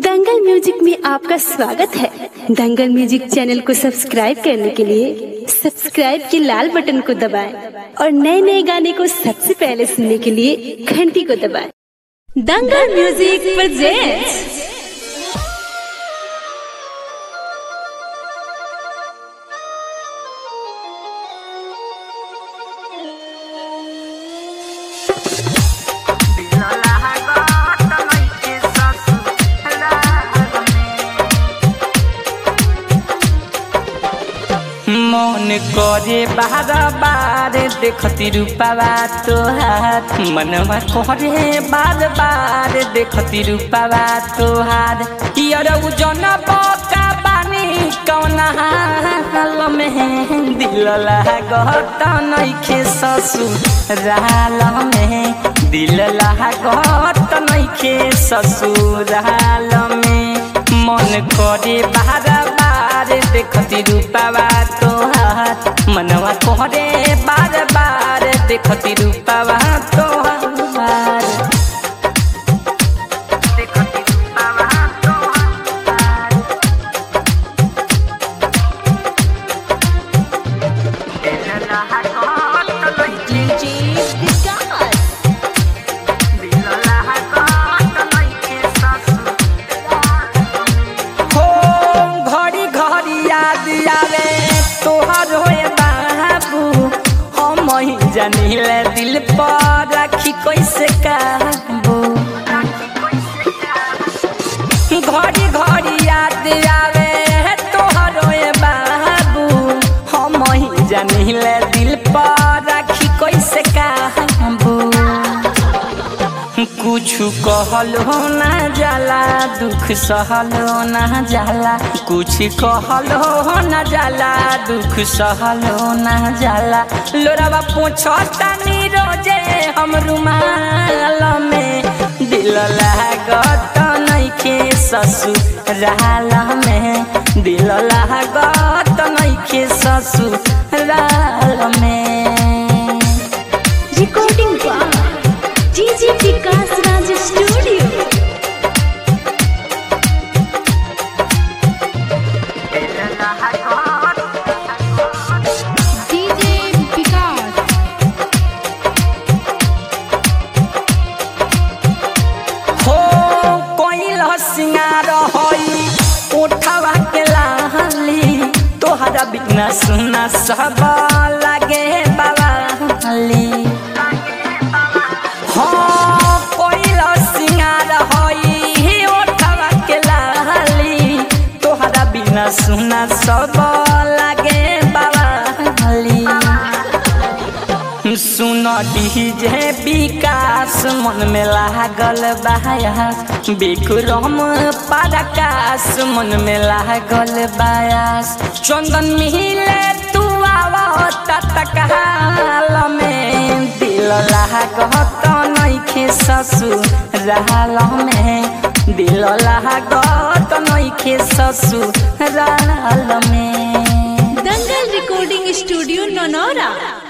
दंगल music में आपका स्वागत है दंगल म्यूजिक चैनल को सब्सक्राइब करने के लिए सब्सक्राइब के लाल बटन को दबाएं और नए नए गाने को सबसे पहले सुनने के लिए घंटी को दबाएं दंगल म्यूजिक प्रेजेंट्स मन करे बार बार देखती रूपावा तोहार मनवा करे बार बार देखती रूपावा तोहार यार जन बका बानी कौन हाल में दिल लागत नइखे ससुराल में दिल लागत नइखे ससुराल में मन करे बार बार देखती रूपावा तोहार मनवा कोहरे बार बार देखती रूपावा तोहार देखती रूपावा तोहार दिल लागत नइखे दिल लागत नइखे ससुराल हो घड़ी घड़ी याद आवे तोहर होए बाबू हम ही जानिले दिल पर राखी कैसे काबू घड़ी घड़ी याद आवे तोहर होए बाबू हम ही जानिले दिल पर राखी कैसे काबू कुछ कहलो ना जाला दुख सहलो ना जाला कुछ कहलो ना जाला दुख सहलो ना जाला लोरावा पूछता नी रोजे हम रुमाल में दिल लागत नइखे ससुराल में दिल लागत नइखे ससुराल में recording DJ Vikas Raj studio DJ Vikas हो कोइल सिंगार होई उठावा के लाली तोहरा बिना सुना सब लागे बाबाली हो कोइल सिंगार होई उठावा के लाली तोहरा बिना सुना सब लागे बाबाली सुन डीजे विकास मन में लागल बायास विक्रम पराकाश मन में लागल बायास चंदन मिले तू आवता तकाल में दिल लागत नइखे ससुराल में दिल लागत नइखे ससुराल में दंगल रिकॉर्डिंग स्टूडियो ननौरा